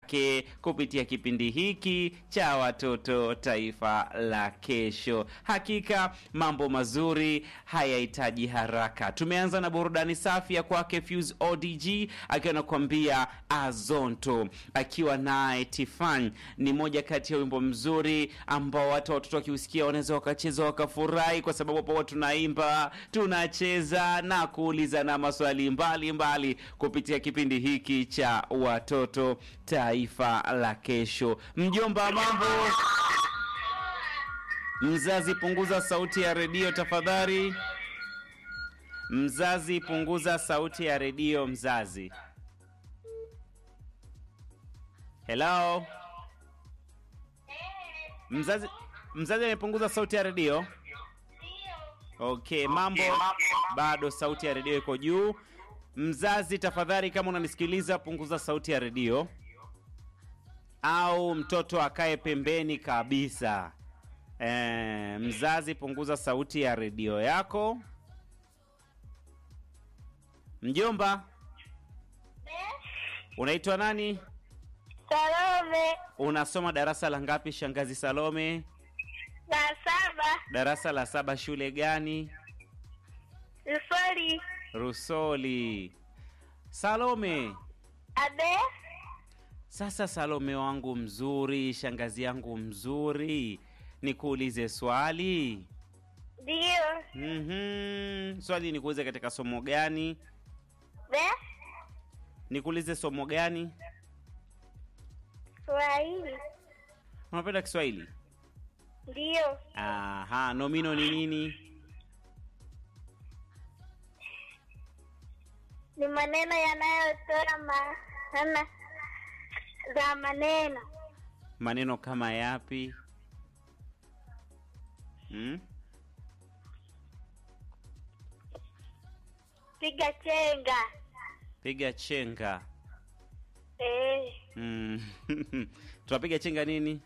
ke kupitia kipindi hiki cha watoto taifa la kesho. Hakika mambo mazuri hayahitaji haraka. Tumeanza na burudani safi ya kwake Fuse ODG akiwa anakuambia Azonto, akiwa naye Tifan. Ni moja kati ya wimbo mzuri ambao hata watoto wakiusikia wanaweza wakacheza wakafurahi, kwa sababu hapo tunaimba, tunacheza na kuulizana maswali mbalimbali mbali kupitia kipindi hiki cha watoto taifa la kesho. Mjomba, mambo Mzazi, punguza sauti ya redio tafadhali. Mzazi, punguza sauti ya redio. Mzazi, hello. Mzazi, mzazi amepunguza sauti ya redio. Okay, mambo bado, sauti ya redio iko juu. Mzazi tafadhali, kama unanisikiliza, punguza sauti ya redio, au mtoto akae pembeni kabisa. E, mzazi punguza sauti ya redio yako. Mjomba, unaitwa nani? Salome Unasoma darasa la ngapi, shangazi Salome? na saba Darasa la saba. Shule gani? Rusoli Rusoli. Salome, abe sasa Salome wangu mzuri, shangazi yangu mzuri, nikuulize swali. ndio Mhm. Swali nikuulize katika somo gani? be Nikuulize somo gani? Swahili Unapenda Kiswahili? ndio Aha, nomino ni nini? ni maneno yanayotoa maana za maneno Maneno kama yapi? Hmm? piga chenga Piga chenga. eh Mm. Tunapiga chenga nini?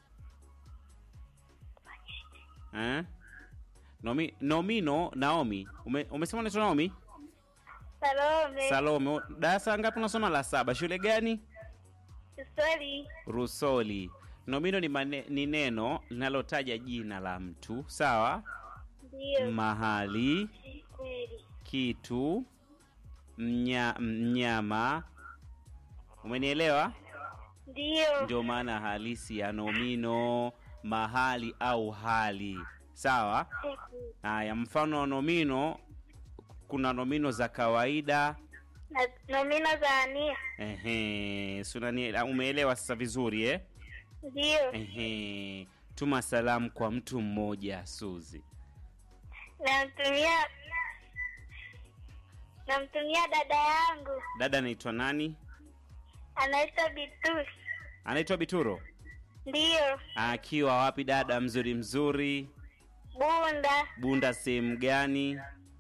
Eh? Nomi, nomino Naomi. Ume, umesema unaitwa Naomi? Salome Salome. Darasa ngapi unasoma? La saba. Shule gani? Rusoli Rusoli. Nomino ni, mane, ni neno linalotaja jina la mtu, sawa? ndio Mahali, kweli kitu, mnya, mnyama. Umenielewa? ndio Ndio maana halisi ya nomino, mahali au hali, sawa? Haya, mfano wa nomino, kuna nomino za kawaida. na nomino za ania Ehe, si unani- umeelewa sasa vizuri eh? ndio Ehe, tuma salamu kwa mtu mmoja Suzi. namtumia namtumia dada yangu Dada anaitwa nani? anaitwa Bitus Anaitwa Bituro. ndio Akiwa wapi dada mzuri mzuri? Bunda Bunda sehemu gani?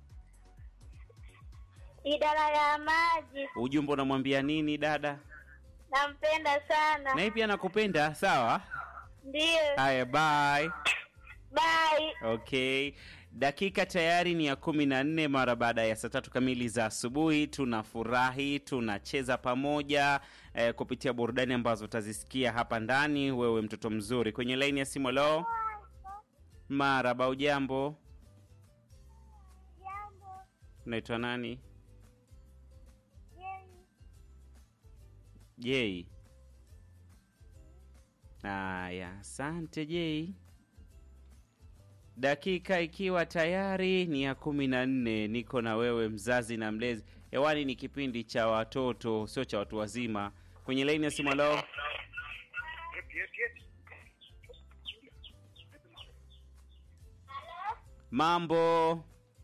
idara ya maji Ujumbe unamwambia nini dada? nampenda sana Na yeye pia nakupenda, sawa? ndio Haya, bye. bye Okay, dakika tayari ni ya kumi na nne mara baada ya saa tatu kamili za asubuhi. Tunafurahi, tunacheza pamoja eh, kupitia burudani ambazo utazisikia hapa ndani. Wewe mtoto mzuri, kwenye laini ya simu. Lo, maraba, ujambo? Unaitwa nani? Jei. Haya, asante Jei. Dakika ikiwa tayari ni ya kumi na nne. Niko na wewe mzazi na mlezi. Hewani ni kipindi cha watoto, sio cha watu wazima. Kwenye laini ya simu, halo, mambo,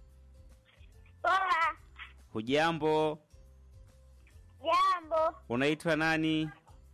poa hujambo? jambo Unaitwa nani?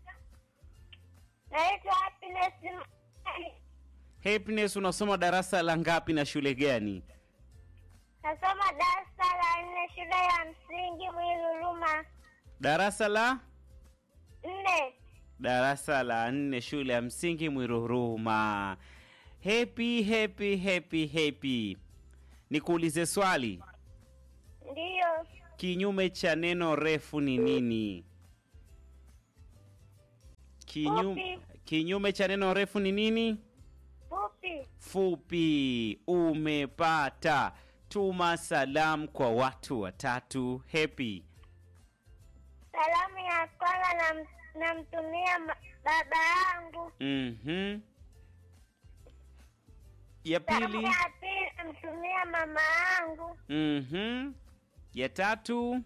naitwa Happiness Mali. Happiness, unasoma darasa la ngapi na shule gani? nasoma darasa la nne shule ya msingi Mwiluluma Darasa la nne darasa la nne shule ya msingi Mwiruruma. Happy, happy, happy, happy. Nikuulize swali, ndiyo. kinyume cha neno refu ni nini? Kinyume, kinyume cha neno refu ni nini? Fupi. Fupi. Umepata. Tuma salamu kwa watu watatu. Happy. Salamu ya kwanza nam- namtumia ma- baba yangu. Mhm. Ya Salamu pili. ya pili namtumia mama yangu. Mhm. Ya tatu.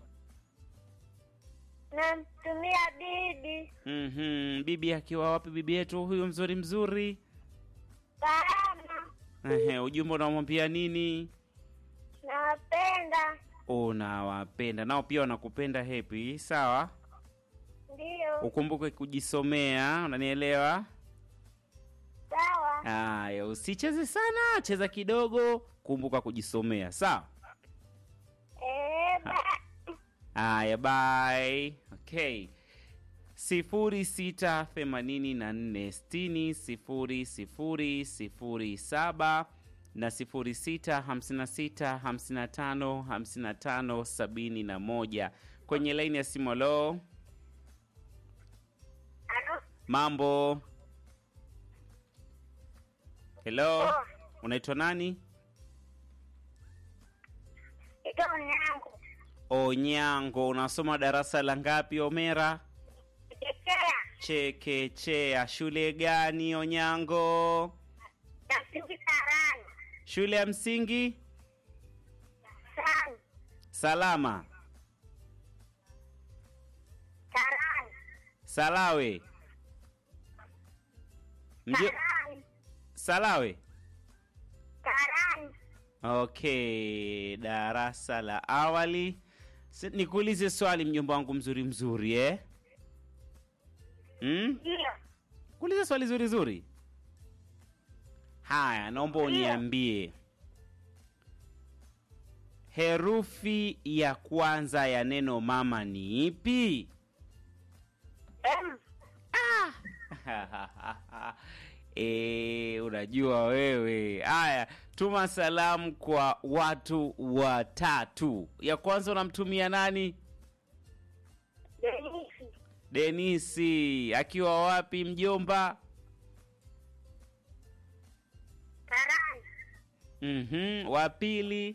Namtumia bibi. Mhm. Bibi akiwa wapi bibi yetu huyu mzuri mzuri? Salama. Ehe, ujumbe unamwambia nini? Nawapenda. Unawapenda nao pia wanakupenda Happy, sawa? Ndiyo. Ukumbuke kujisomea, unanielewa? Sawa. Haya, usicheze sana, cheza kidogo, kumbuka kujisomea, sawa? Eh, ba- Haya, bye. Okay. sifuri sita themanini na nne sitini sifuri sifuri sifuri saba na sifuri sita hamsini na sita hamsini na tano hamsini na tano sabini na moja kwenye laini ya simu. Lo, Alo. mambo. Hello, Oh, unaitwa nani? ito yangu. Onyango, unasoma darasa la ngapi Omera? Chekea. Chekechea. Shule gani Onyango? Namsingi sarani. Shule ya msingi Sarani. Salama Sarani. Salawe Mjo... Sarani. Salawe. Sarani. Okay, darasa la awali. Si- Nikuulize swali mjomba wangu mzuri mzuri eh? Mm? Ndiyo. Kuulize swali zuri zuri. Haya, naomba uniambie herufi ya kwanza ya neno mama ni ipi? M. E, unajua wewe. Haya, tuma salamu kwa watu watatu. Ya kwanza unamtumia nani? Denisi. Denisi akiwa wapi mjomba? Sarani. Mhm, wa pili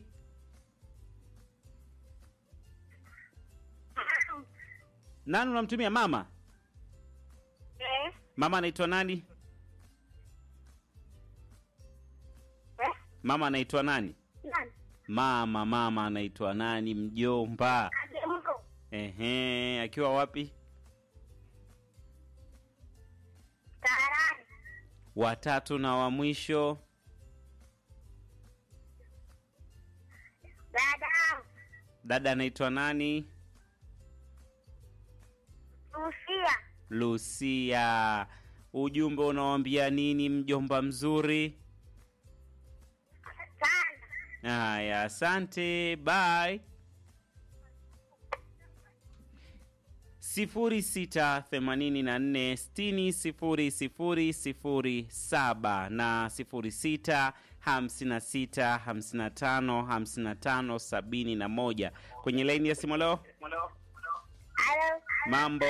Mam. nani unamtumia? Mama. Eh. Mama anaitwa nani? Eh. Mama anaitwa nani? Nani? Mama, mama anaitwa nani? Mjomba. Ademko. Ehe, akiwa wapi? Sarani. Watatu na wa mwisho. Dada. Dada anaitwa nani? Lucia. Lucia. Ujumbe unawambia nini mjomba mzuri? Sana. Haya, asante, bye. sifuri sita themanini na nne sitini sifuri sifuri sifuri saba na sifuri sita hamsini na sita hamsini na tano hamsini na tano sabini na moja kwenye laini ya simu. Leo Alo. mambo,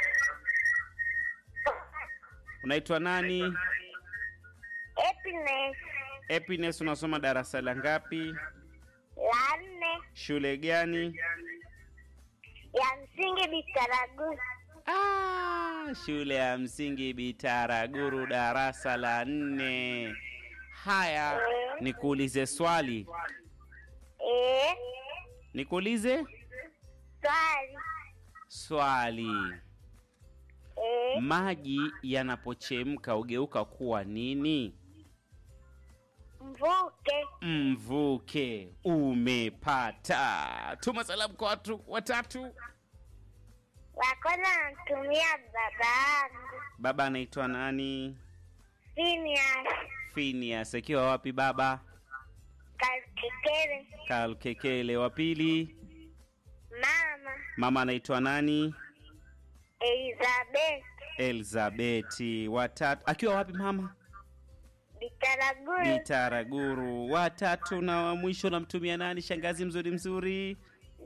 unaitwa nani? Happiness. Happiness, unasoma darasa la ngapi? La nne. Shule gani? Ya msingi Bitaragu. Ah, shule ya msingi Bitaraguru darasa la nne. Haya, nikuulize swali, Eh. nikuulize Swali. swali. Eh. Maji yanapochemka hugeuka kuwa nini? Mvuke. Mvuke. Umepata. Tuma salamu kwa watu watatu. Wa kwanza namtumia baba yangu. Baba anaitwa nani? Phineas. Phineas. Akiwa wapi baba? Kalkikere. Kalkekele. Wa pili, Mama. mama anaitwa nani? Elizabeth. Elizabeti. Watatu akiwa wapi mama? Bitaraguru. Bitaraguru. Watatu na wa mwisho namtumia nani? Shangazi mzuri mzuri.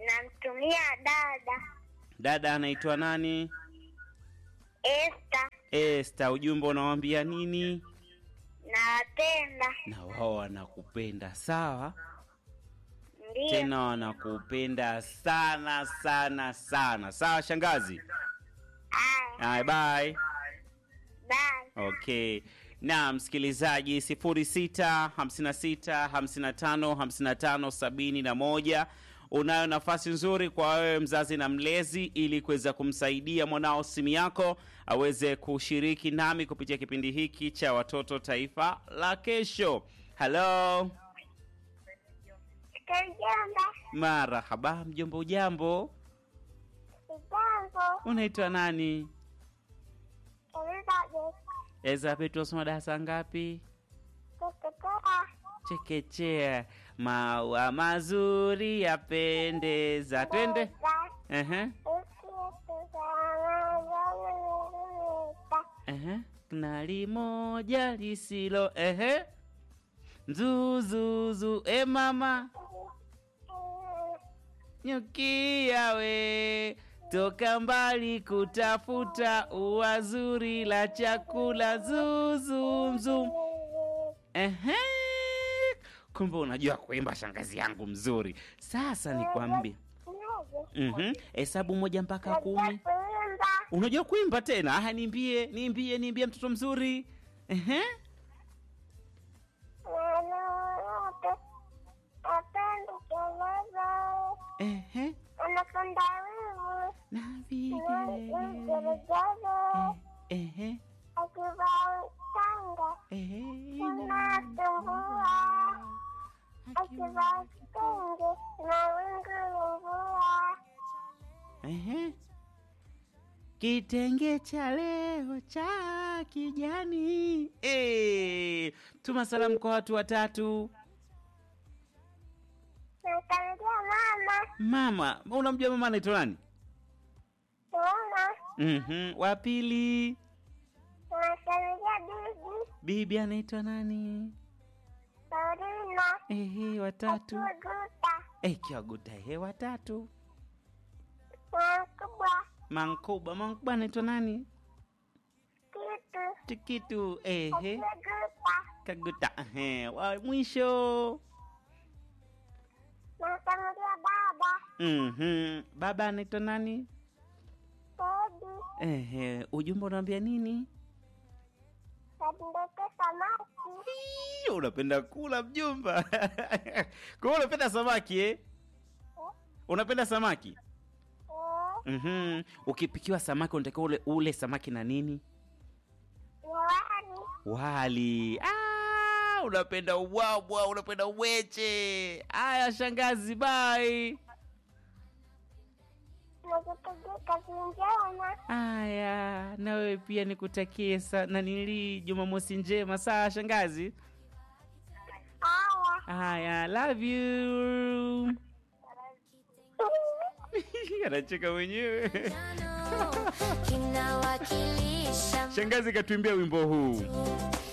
Namtumia dada. Dada anaitwa nani? Esther. Esta, ujumbe unawambia nini? Nawapenda. Na wao wanakupenda sawa, Ndio. tena wanakupenda sana sana sana. Sawa shangazi. Aya. Haya, bye. Bye. Okay. Na msikilizaji 06 56 55 55 71 unayo nafasi nzuri kwa wewe mzazi na mlezi ili kuweza kumsaidia mwanao simu yako aweze kushiriki nami kupitia kipindi hiki cha watoto taifa la kesho. Halo, Kajamba. marahaba, mjombo, ujambo? Jambo. Unaitwa nani? Elizabeth. Elizabeth, wasoma darasa ngapi? Kukutoa. Chekechea. Maua mazuri yapendeza. Twende. Ehe. Ehe. Knali moja lisilo ehe. Nzuzuzu e mama nyukia we toka mbali kutafuta ua zuri la chakula zuzumzum. Ehe. Kumbe unajua kuimba shangazi yangu mzuri. Sasa nikwambie. Mhm. Hesabu moja mpaka kumi. Unajua kuimba tena? Aha, niimbie, niimbie, niimbie mtoto mzuri. Ehe. Ehe. Anapenda wivu Na vigele. Ehe. akivaa tanga Ehe. unasumbua akivaa kitenge na wingu mvua Ehe. Kitenge cha leo cha kijani. Eh, tuma salamu kwa watu watatu. nakaribia mama Mama, unamjua mama anaitwa nani? mama Mhm. Wa pili, nakaribia bibi bibi anaitwa nani? Paulina Ehe, watatu. Kuguta Eh, kiwaguta ehe, watatu. Mkubwa Mankuba, Mankuba anaitwa nani? Kitu Tikitu, ehe. Kuguta Kaguta, ehe. Wa mwisho. nakaribia baba Mhm. Baba anaitwa nani? Tedi Ehe, ujumbe unaambia nini? kadindete samaki Ii, unapenda kula mjumba. Kwa hiyo unapenda samaki eh? Unapenda samaki? Eh, Mhm. Ukipikiwa samaki unatakiwa ule ule samaki na nini? miwani Wali. Ah, unapenda ubwabwa, unapenda uweche. Aya, shangazi, bye. nikikupigia kazi njema Aya, na wewe pia nikutakie sa na nili Jumamosi njema. Sawa shangazi. haya Aya, love you. Anacheka mwenyewe. kinawakilisha Shangazi katuimbia wimbo huu.